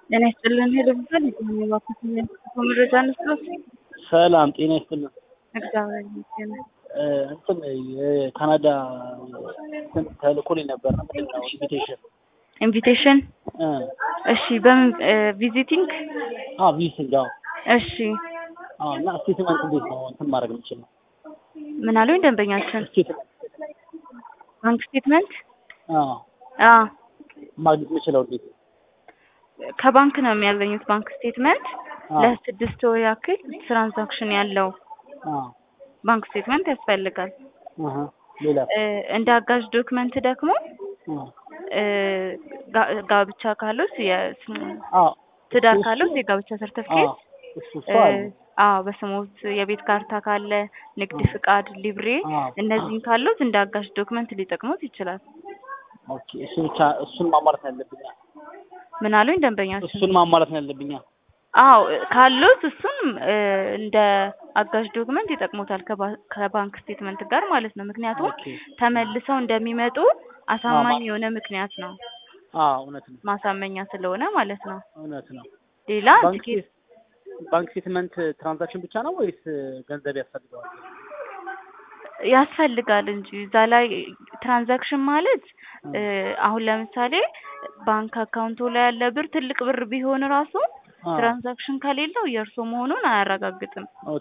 ጤና ይስጥልን ሄሎ ብዛል የባኩት መረጃ እንስጠት። ሰላም ጤና ይስጥልን። እግዚአብሔር ይመስገን። እንትን የካናዳ እንትን ተልኮልኝ ነበር ምንድን ነው ኢንቪቴሽን ኢንቪቴሽን እሺ፣ በምን ቪዚቲንግ? አዎ ቪዚቲንግ አዎ እሺ፣ አዎ እና ስቴትመንት እንዴት ነው እንትን ማድረግ የምችለው? ምን አሉኝ ደንበኛችን? ስቴትመንት ባንክ ስቴትመንት? አዎ አዎ ማግኘት የምችለው እንዴት ነው? ከባንክ ነው የሚያገኙት ባንክ ስቴትመንት አዎ ለስድስት ወር ያክል ትራንዛክሽን ያለው አዎ ባንክ ስቴትመንት ያስፈልጋል። አሀ ሌላ እ እንደ አጋዥ ዶክመንት ደግሞ አዎ እ ጋ- ጋብቻ ካሉት የ- አዎ ትዳር እሱ- ካሉት የጋብቻ አዎ ሰርተፍኬት እሱ እሱ እ አለ አዎ በስሞት የቤት ካርታ ካለ ንግድ ፍቃድ፣ ሊብሬ አዎ እነዚህን ካሉት እንደ አጋዥ ዶክመንት ሊጠቅሙት ይችላል። ኦኬ እሱ ብቻ እሱን ማሟላት ነው ያለብኛ ምን አሉኝ ደንበኛችን? እሱን ማሟላት ነው ያለብኛ አዎ ካሉት እሱን እ እንደ አጋዥ ዶክመንት ይጠቅሙታል ከባ- ከባንክ ስቴትመንት ጋር ማለት ነው። ምክንያቱም ኦኬ ተመልሰው እንደሚመጡ አሳማኝ የሆነ ምክንያት ነው፣ አዎ እውነት ነው ማሳመኛ ስለሆነ ማለት ነው። እውነት ነው ሌላ ባንክ ትኬት ስቴት- ባንክ ስቴትመንት ትራንዛክሽን ብቻ ነው ወይስ ገንዘብ ያስፈልገዋል? ያስፈልጋል እንጂ እዛ ላይ ትራንዛክሽን ማለት እ አሁን ለምሳሌ ባንክ አካውንቱ ላይ ያለ ብር ትልቅ ብር ቢሆን ራሱ አዎ ትራንዛክሽን ከሌለው የእርሶ መሆኑን አያረጋግጥም።